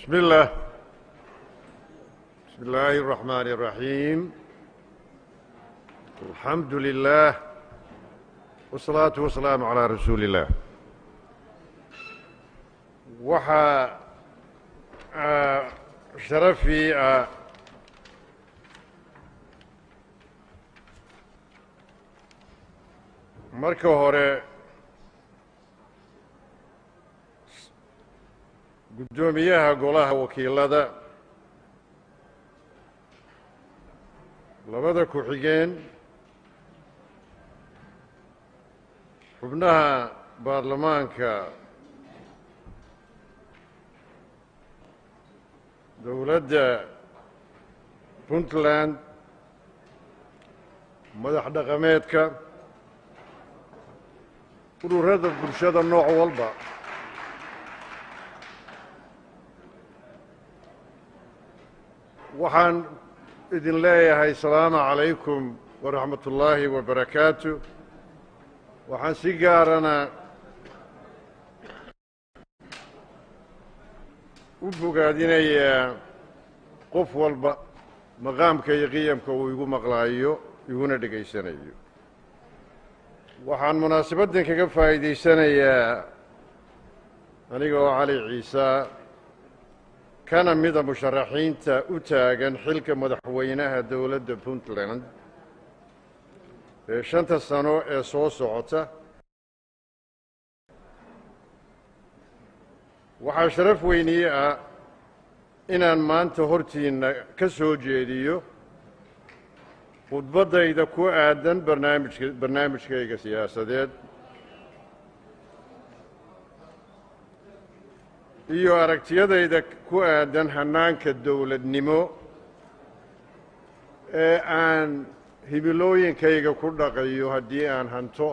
بسم الله بسم الله الرحمن الرحيم الحمد لله والصلاة والسلام على رسول الله waxaa sharafii ah marka hore guddoomiyaha golaha wakiilada labada ku-xigeen xubnaha baarlamaanka dowladda puntland madax dhaqameedka ururada bulshada nooc walba waxaan idin leeyahay asalaamu calaykum waraxmat ullaahi wabarakaatu waxaan si gaarana u bogaadinayaa qof walba maqaamka iyo qiyamka uu igu maqlaayo iguna dhegaysanayo waxaan munaasabaddan kaga faa'iidaysanayaa aniga oo cali ciisa kana mida musharaxiinta u taagan xilka madaxweynaha dowladda puntland ee shanta sano ee soo socota waxaa sharaf weynii ah inaan maanta hortiinna ka soo jeediyo khudbaddayda ku aadan barnaamijka barnaamijkayga siyaasadeed iyo aragtiyadayda ku aadan hannaanka dowladnimo ee aan hibilooyinkayga ku dhaqayo haddii aan hanto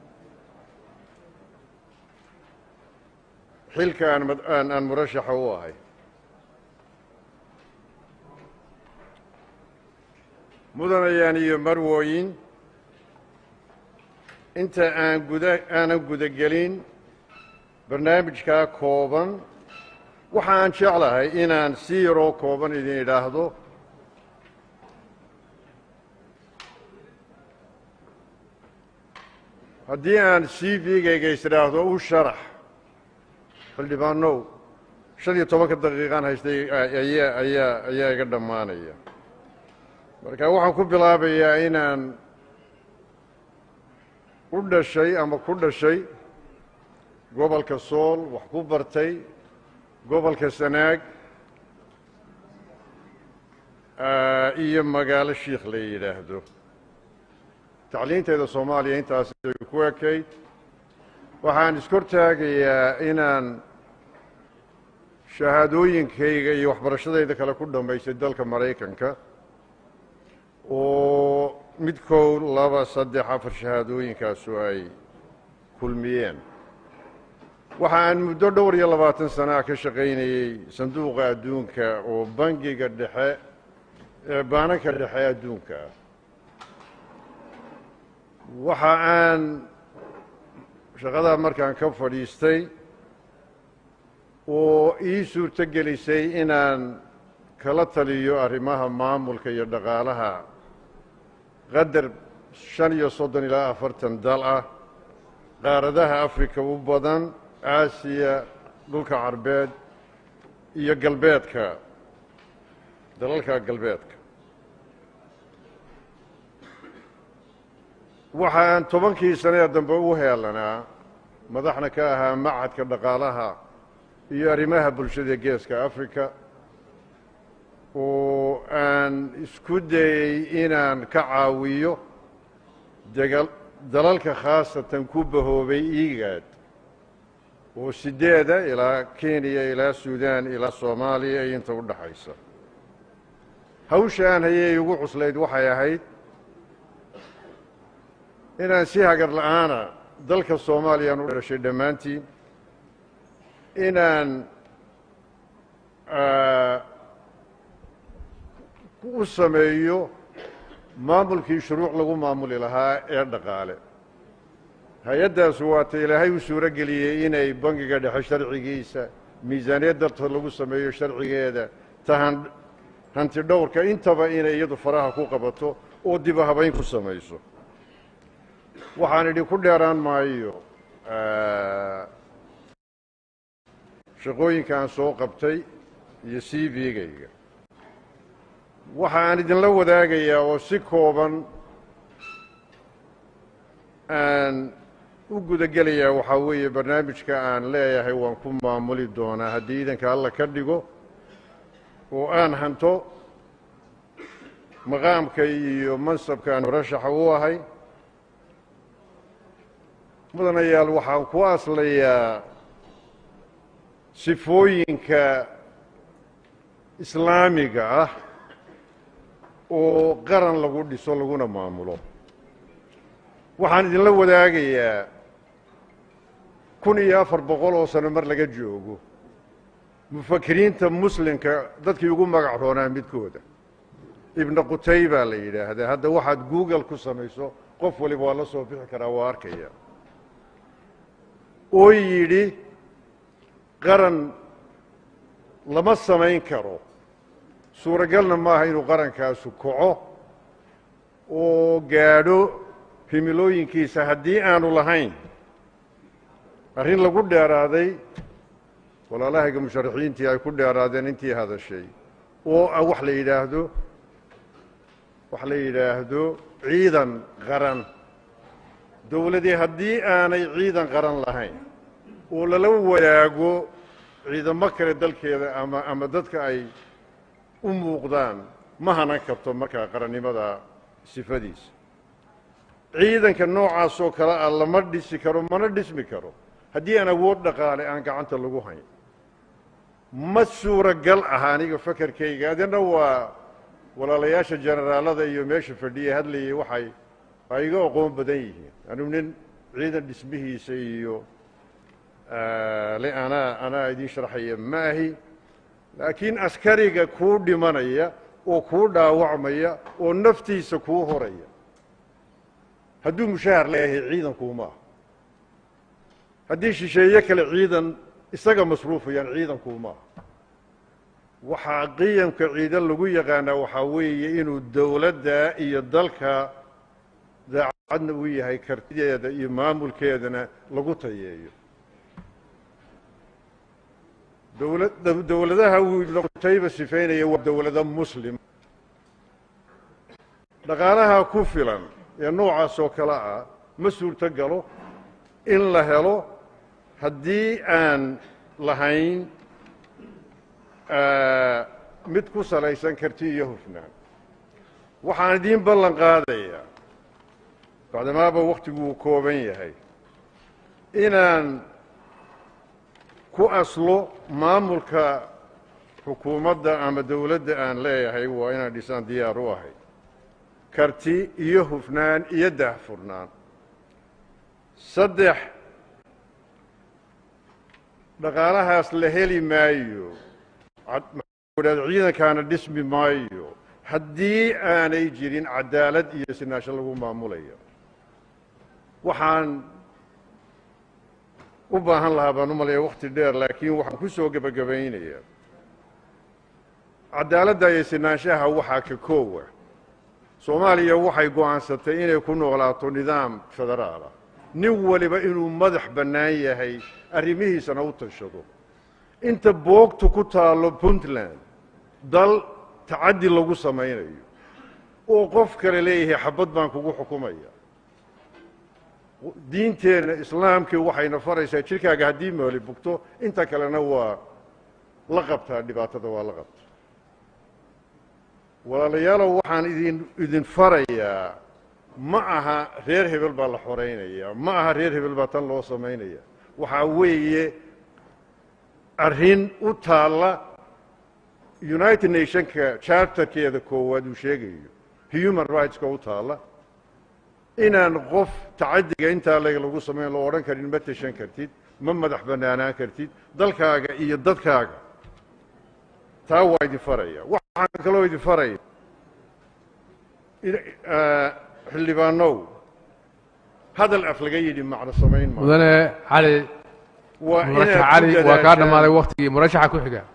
xilka aan aan murashaxa u ahay mudanayaan iyo marwooyin inta aan guda aanan gudagelin barnaamijkaa kooban waxa aan jeclahay inaan si yaroo kooban idin idhaahdo haddii aan c v-gayga is idhaahdo u sharax xildhibaanow shan iyo tobanka daqiiqaan haystay ayaa ayaa ayaa iga dhammaanaya marka waxaan ku bilaabayaa inaan u dhashay ama ku dhashay gobolka sool wax ku bartay gobolka sanaag iyo magaalo shiikh la yidhaahdo tacliinteeda soomaaliya intaas ku ekayd waxaan iskortaagayaa inaan shahaadooyinkayga iyo waxbarashadayda kale ku dhammaystay dalka maraykanka oo midkow laba saddex afar shahaadooyinkaasu ay kulmiyeen waxa aan muddo dhowr iyo labaatan sana ka shaqaynayey sanduuqa adduunka oo bangiga dhexe ee baananka dhexe adduunka ah waxa aan shaqadaa markaan ka fadhiistay oo ii suurto gelisay inaan kala taliyo arrimaha maamulka iyo dhaqaalaha qadar shan iyo soddon ilaa afartan dal ah qaaradaha afrika u badan aasiya dhulka carbeed iyo galbeedka dalalka galbeedka waxa aan tobankii sanee dambe u heelanaa madaxna ka ahaa macadka dhaqaalaha iyo arrimaha bulshada geeska africa oo aan isku dayey inaan ka caawiyo degal dalalka khaasatan ku bahoobay igaad oo sideeda ilaa kenya ilaa suudaan ilaa soomaaliya iyo inta u dhaxaysa hawsha aan hayay ugu cuslayd waxay ahayd inaan si hagar la'aana dalka soomaaliyaan u dhashay dhammaantiin inaan u sameeyo maamulkii shuruuc lagu maamuli lahaa ee dhaqaale hay-addaasu waata ilaahay u suuro geliyey inay bangiga dhexe sharcigiisa miisaaniyad dartood lagu sameeyo sharcigeeda tahan hanti dhowrka intaba inay iyadu faraha ku qabato oo diba habayn ku samayso waxaan idhi ku dheeraan maayo shaqooyinka aan soo qabtay iyo c v-gayga waxa aan idinla wadaagayaa oo si kooban aan u gudagelayaa waxaa weeye barnaamijka aan leeyahay waan ku maamuli doonaa haddii iidanka alla ka dhigo oo aan hanto maqaamka iyo mansabka aan murashaxa u ahay mudanayaal waxaan ku aslayaa sifooyinka islaamiga ah oo qaran lagu dhiso laguna maamulo waxaan idinla wadaagayaa kun iyo afar boqol oo sano mar laga joogo mufakiriinta muslimka dadkii ugu magac roonaa midkooda ibna qutay baa la yidhaahdaa hadda waxaad google ku samayso qof waliba waa la soo bixi karaa waa arkaya oo yidhi qaran lama samayn karo suuragalna maaha inuu qarankaasu kaco oo gaadho himilooyinkiisa haddii aanu lahayn arrin lagu dheeraaday walaalahayga musharaxiintii ay ku dheeraadeen intii hadashay oo ah wax la yidhaahdo wax la yidhaahdo ciidan qaran dowladii haddii aanay ciidan qaran lahayn oo lala wadaago ciidamo kale dalkeeda ama ama dadka ay u muuqdaan ma hanan karto markaa qarannimada sifadiisa ciidanka noocaasoo kale ah lama dhisi karo mana dhismi karo haddii aan awood dhaqaale aan gacanta lagu hayn ma suuragal ah aniga fakarkayga adina waa walaalayaasha generaalada iyo meesha fadhiya hadlayay waxay ay iga aqoon badan yihiin anigu nin ciidan dhismihiisa iyo le anaa anaa idiin sharxaya ma ahi laakiin askariga kuu dhimanaya oo kuu dhaawacmaya oo naftiisa kuu horaya hadduu mushaahar leeyahay ciidankuuma ah haddii shisheeye kale ciidan isaga masruufayaan ciidankuuma ah waxaa qiyamka ciidan lagu yaqaanaa waxaa weeye inuu dowladda iyo dalka daacadna u yahay kartideeda iyo maamulkeedana lagu tayeeyo dowla dowladaha uu ibnu qutayba sifaynaya waa dowlado muslim dhaqaalaha ku filan ee noocaas oo kale ah ma suurto galo in la helo haddii aan lahayn mid ku salaysan karti iyo hufnaan waxaan idiin ballan qaadayaa bacdamaaba wakhtigu uu kooban yahay inaan ku aslo maamulka xukuumadda ama dowladda aan leeyahay waa inaan dhisaan diyaar u ahay karti iyo hufnaan iyo daahfurnaan saddex dhaqaalahaas la heli maayo ciidankaana dhismi maayo haddii aanay jirin cadaalad iyo sinaasho lagu maamulayo waxaan u baahan lahaa baan u malaya wakhti dheer laakiin waxaan ku soo gebagabaynayaa cadaaladda iyo sinaanshaha waxaa ka koowa soomaaliya waxay go'aansatay inay ku noolaato nidaam federaalah nin waliba inuu madax bannaan yahay arrimihiisana u tashado inta boogtu ku taallo puntland dal tacaddi lagu samaynayo oo qof kale leeyahay xabad baan kugu xukumaya diinteenna islaamkii waxayna faraysaa jirkaaga haddii mooli bugto inta kalena waa la qabtaa dhibaatada waa la qabta walaalayaalow waxaan idin idin farayaa ma aha reer hebel baa la xoraynaya ma aha reer hebel baa tan loo samaynaya waxaa weeye arrin u taalla united nationka charterkeeda koowaad uu sheegayo human rightska u taalla inaan qof tacaddiga intaa leg lagu samayn loo odhan karin ma tashan kartid ma madax bannaanaan kartid dalkaaga iyo dadkaaga taa waa idin faraya waxaan kaloo idin faraya xildhibaanow hadal af laga yidhi macno samayn maa mudane cali waa murashax inaad ku cali waa kaa dadaashaan- dhammaaday waktigii murashaxa ku xiga